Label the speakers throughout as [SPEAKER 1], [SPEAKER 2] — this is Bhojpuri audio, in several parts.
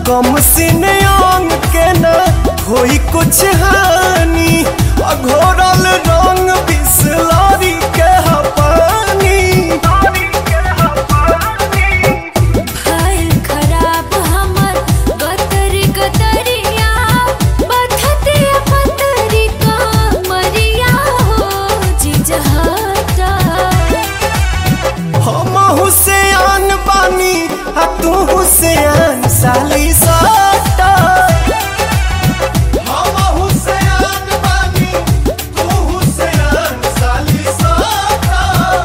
[SPEAKER 1] कम सीने अंग के न होई कुछ हानि अघोरल रंग बिसलरी के ह पानी
[SPEAKER 2] हाल खराब हमर गतरी गतरिया बथते पतरी का मरिया हो जिजहता
[SPEAKER 1] हम हुसैन बानी आ तू हुसैन साली साटा हम हुसैन बानी तू हुसैन साली साटा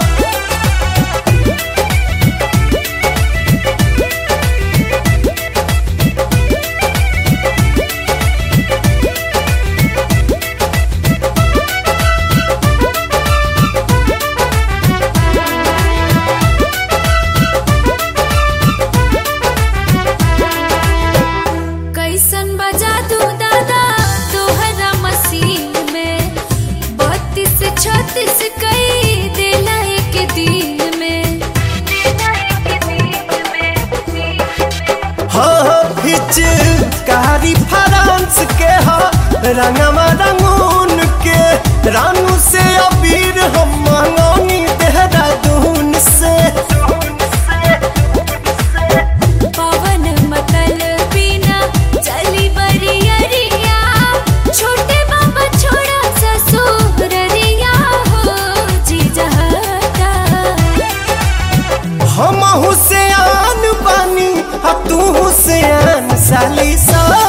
[SPEAKER 2] कैसन बजा तू दादा तोहरा मसीन में बत्तीस छत्तीस कई देला एक दिन में
[SPEAKER 1] हाँ हिच कारी फ्रांस के हा रंगवा रंगून के रानू से अबीर हम मंगौनी देहरादून से
[SPEAKER 2] पवन मतल बिना चली बरियरिया छोटे बाबा छोड़ा ससुररिया हो जिजहता
[SPEAKER 1] हम हुसैन बानी आ तू हुसैन साली सा